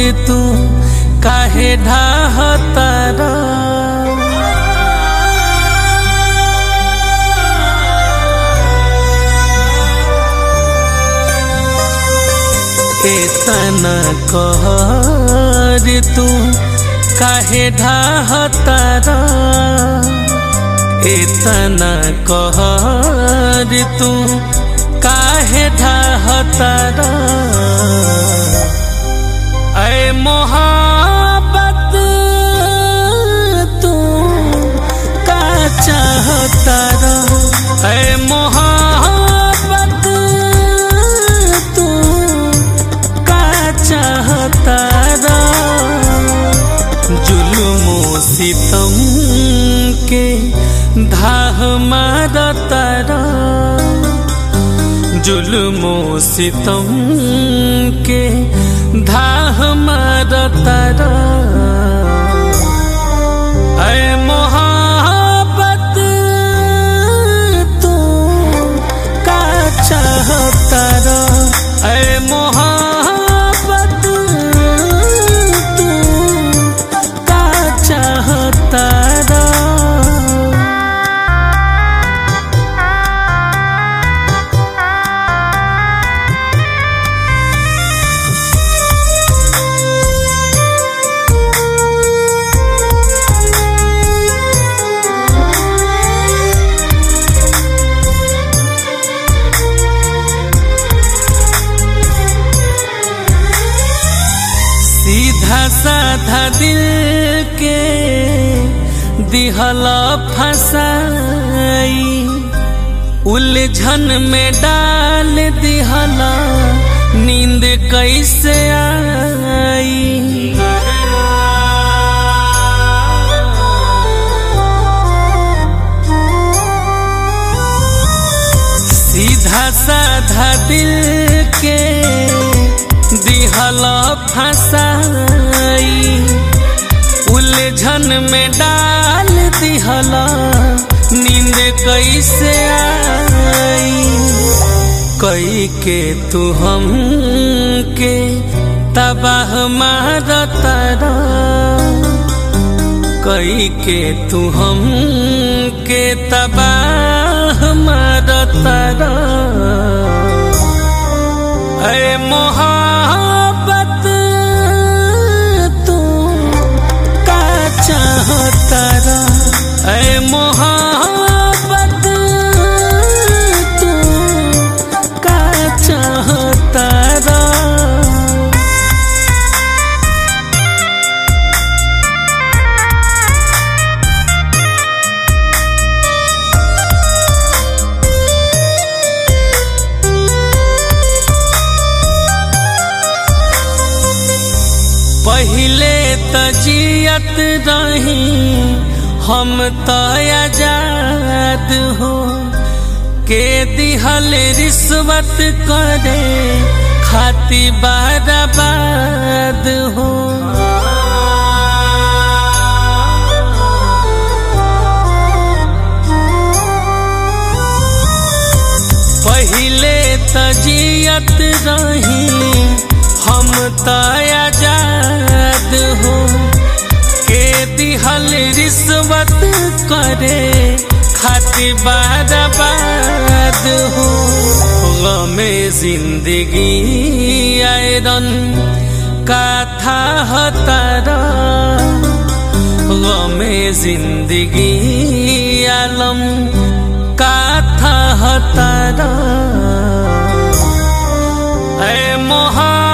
तू काहे ढाहतारा एतना कहर तू काहे ढाहतारा एतना कहर तू काहे ढाहतारा ऐ मोहब्बत तू का चाहतारा ऐ मोहब्बत तू का चाहतारा जुल्मो सितम के धाह मारतारा जुल्मो सितम के धाह मारतारा ऐ मोहब्बत तू का चाहतारा ऐ मोहब्बत तू का चाहतारा सीधा साधा दिल के दिहला फसाई उलझन में डाल दिहला नींद कैसे आई सीधा साधा दिल के दिहला फसाई उलझन में डाल दिहला नींद कैसे आई कई के तू हम के तबाह मारतारा कई के तू हम के तबाह मारतारा ऐ मोहब्बत तू का चाहतारा ऐ मोहब्बत तू का चाहतारा पहिले त जियत रही हम त आजाद हो के दिहल रिश्वत करे खाती बाराबाद हो पहिले त जियत रही हम त आजाद हो के दिहल रिश्वत करे खाती बाराबाद हो गमे जिंदगी आयरन का था हतारा गमे जिंदगी आलम का था हतारा ऐ मोहा